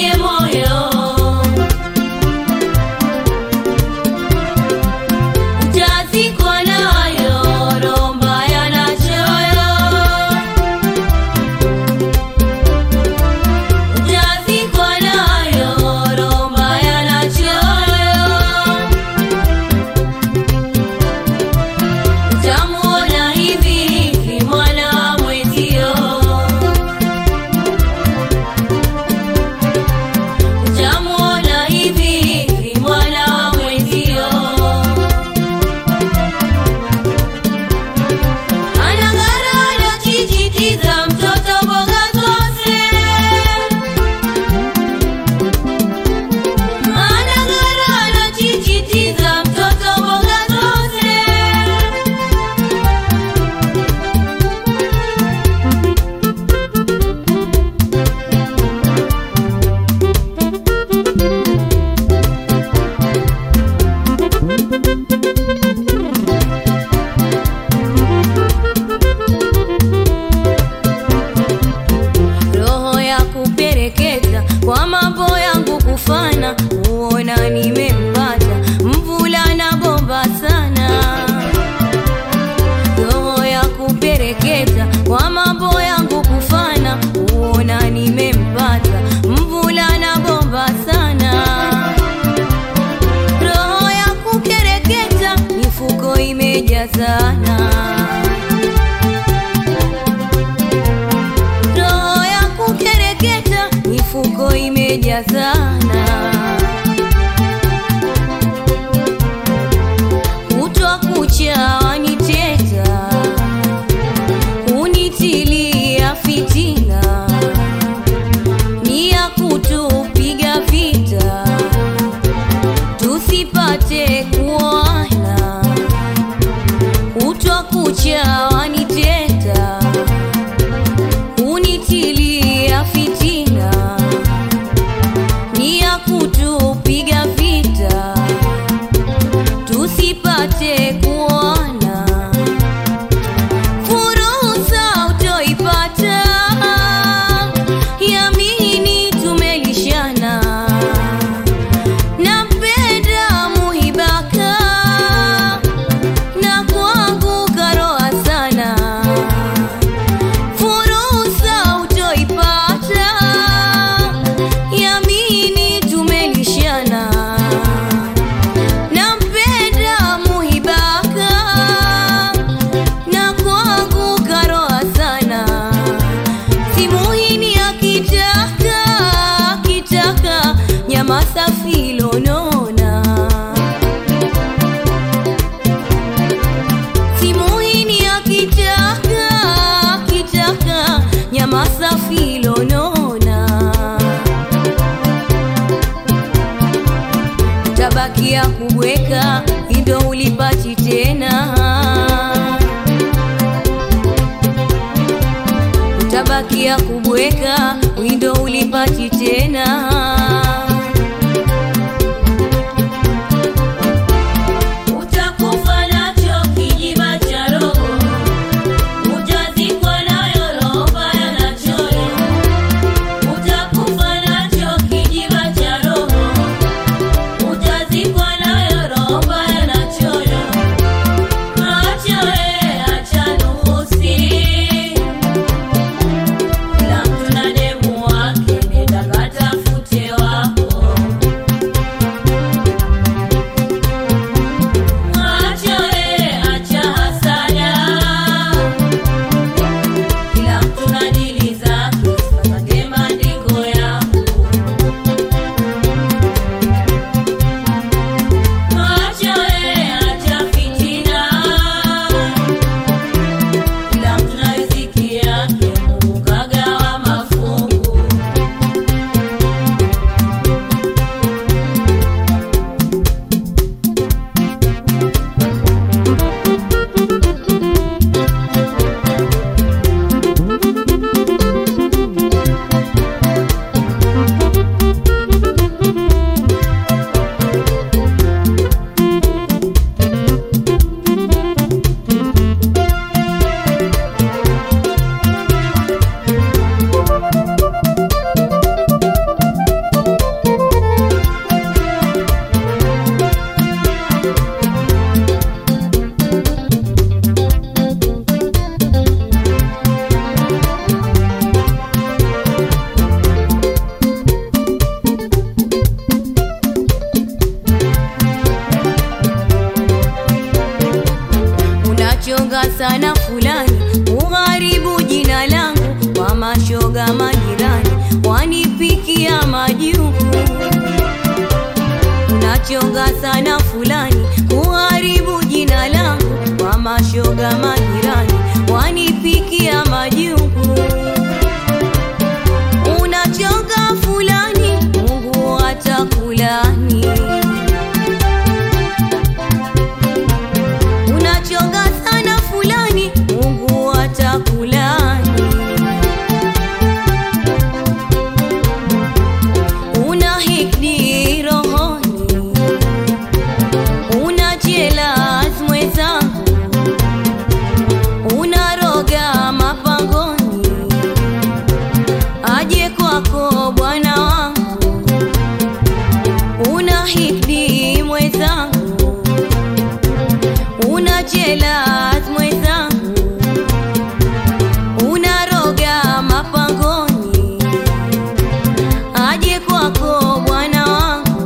kwenye moyo utazikwa nayo roho mbaya na choyo utazikwa nayo roho mbaya na choyo utamuona hivi hivi mwana mwezio utamuona hivi hivi mwana mwezio anang'ara anachijitiza mtoto mboga zose anang'ara anachijitiza mtoto mboga zose roho ya kupereketa kwa mambo yangu kufana, huona nimempata mvulana bomba sana. Roho ya kupereketa kwa mambo yangu kufana, huona nimempata mvulana bomba sana. Roho ya kukereketa mifuko imejazana roho ya kukereketa mifuko imejazana kutwa kucha waniteta kunitilia fitina ni ya kutupiga vita tusipate kuona kutwa kucha waniteta kunitilia fitina ni ya kutupiga vita tusipate kuona fursa utoipata yamini tumelishana nampenda muhibaka na kwangu karoa sana fursa utoipata yamini tumelishana nampenda muhibaka na kwangu karoa sana simuhini akitaka akitaka nyama safi lonona simuhini akitaka akitaka nyama safi lonona tabakia kubweka indo ulipati tena utabakia kubweka windo ulipati tena utakufa nacho kijiba cha roho utazikwa nayo roho mbaya na choyo utakufa nacho kijiba cha roho utazikwa nayo roho mbaya na choyo acha we acha nuhusi kila mtu na demu sana fulani ugharibu jina langu kwa mashoga majirani wanipikia majuku unachonga sana fulani kuharibu jina langu kwa mashoga majirani wanipikia majuku unachonga fulani Mungu atakulani unachonga sana fulani Mungu atakulani una hikdi rohoni una jealous mwenzangu unaroga mapangoni aje kwako bwana wangu una hikdi mwenzangu una jealous mwenzangu unaroga mapangoni aje kwako bwana wangu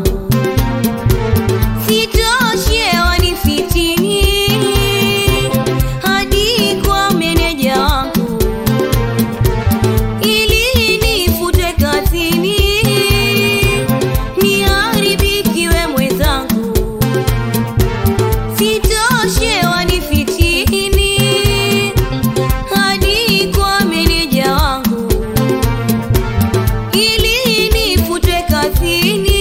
sitoshe wanifitini hadi kwa meneja wangu ili nifutwe kazini niharibikiwe mwenzangu sitoshe wanifitini hadi kwa meneja wangu ili nifutwe kazini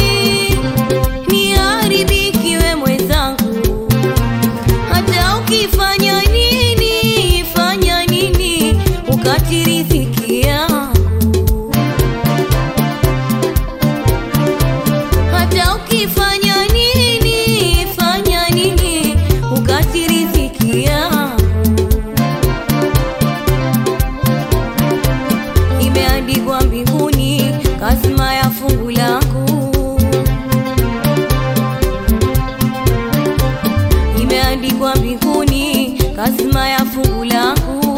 niharibikiwe mwenzangu hata ukifanya nini fanya nini ukatirithiki yangu hata ukifanya nini fanya nini ukatirithiki yangu imeandikwa mbinguni kasma ya fungu langu imeandikwa mbinguni kasma ya fungu langu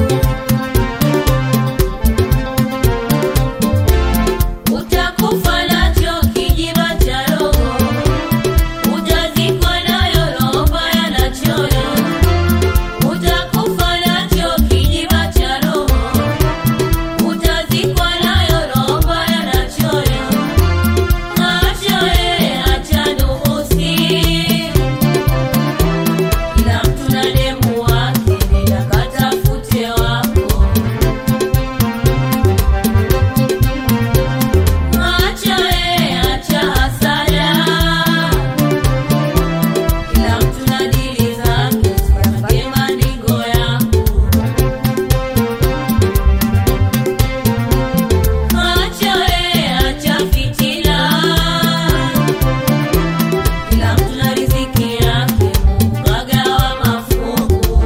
Utakufa nacho kijiba cha roho, utazikwa nayo roho mbaya na choyo. Utakufa nacho kijiba cha roho, utazikwa nayo roho mbaya na choyo. Acha wewe, acha nuhusi, kila mtu na demu wake, nenda katafute wako. Acha we, acha hasara, kila mtu na dili zake, usipake maringo yako. Acha we, acha fitina, kila mtu na riziki yake, Mungu kagawa mafungu.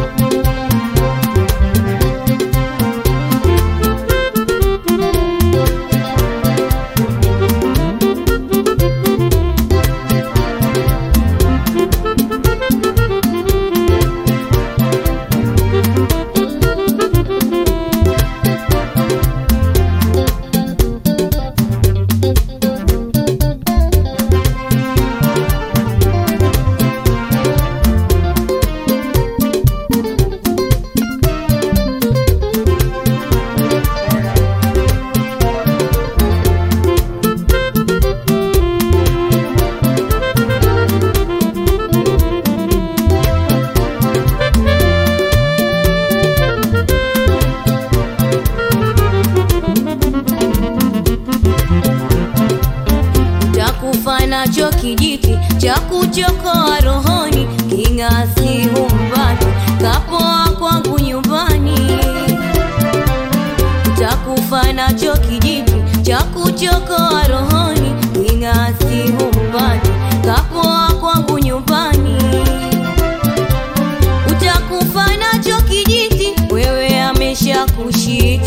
takufa nacho kijiti cha kuchokoa rohoni king'asi humbani kapoa kwangu nyumbani takufa nacho kijiti cha kuchokoa rohoni king'asi humbani kapoa kwangu nyumbani utakufa nacho kijiti wewe amesha kushika